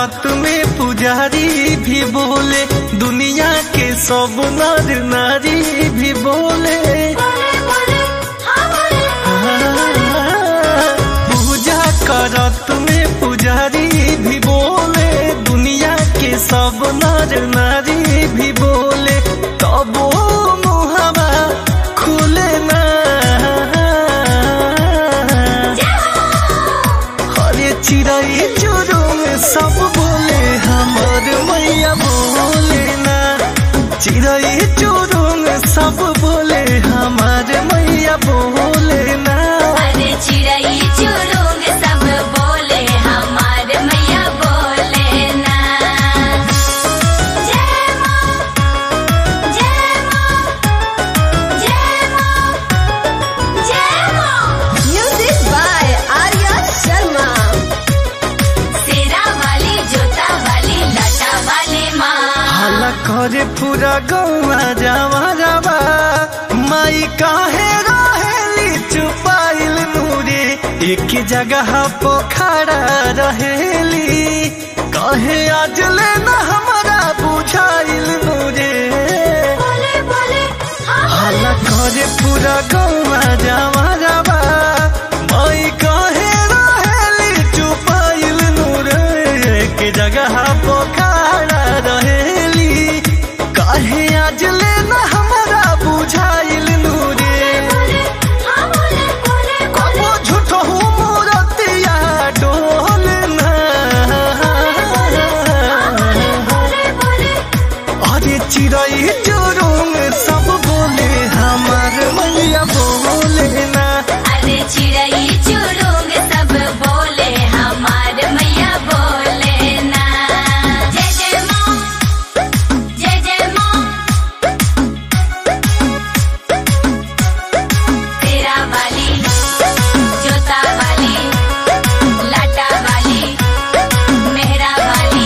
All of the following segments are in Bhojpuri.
करत में पुजारी भी बोले दुनिया के सब नर नारी भी बोले पूजा करत में पुजारी भी बोले दुनिया के सब नर नारी भी बोले तब मुहवा खुले ना हरे चिड़ै चुरुम सब बोले हमर मैया बोले ना चिड़ै चुरुम सब बोले हमार मैया बोले ना अरे चिड़ै चुरुंग सब बोले हमार मैया बोले ना जय माँ जय माँ जय माँ जय माँ म्यूजिक बाय आर्या शर्मा सेरा वाली जोता वाली लटा वाली माँ हाला करे पूरा गौवा जावा जावा माई काहे रहेली चुपाइल नूरे एक जगह पोखरा रहेली कहे आज लेना हमारा बुझाइल नूरे बोले बोले हाँ हाला करे पूरा गौवा जावा जावा माई काहे रहेली चुपाइल नूरे एक जगह पोखरा रहेली काहे आज लेना हमारा बुझाइल नूरे बोले हाँ बोले बोले बोले कबो झूठ हो मोरतिया डोलना बोले बोले अरे चिड़ै चुरुम सब बोले हमार मैया बोले ना अरे चिड़ै चुरुंग सब बोले हमार मैया बोले ना जय जय माँ जय जय माँ तेरा वाली जोता वाली लाटा वाली मेहरा वाली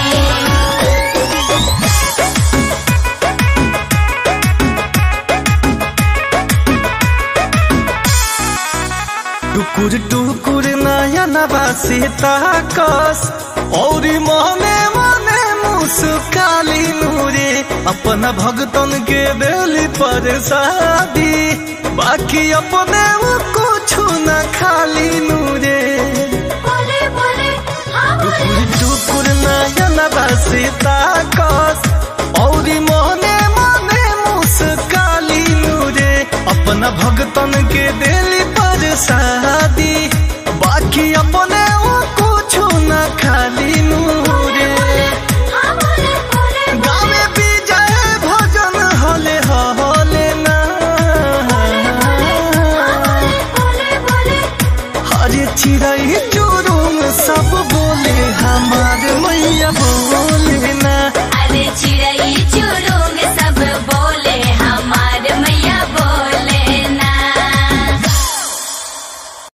टुकुर टुकुर नया नबा से ताकस और मने मने मुस्काली नूरे अपना भगतन के बेली पर शादी बाकी अपने वो कुछ न खाली नूरे बोले बोले हाँ बोले टुकुर टुकुर नया नबा से ताकस और मने मने मुस्काली नूरे अपना भगतन के बेली पर शादी बाकी अपने वो कुछ न खाली नूरे हाँ बोले बोले गावे विजय भजन हले हले ना बोले बोले हरे चिड़ै चुरुम सब बोले हमार मैया बोले ना अरे चिड़ै चुरुंग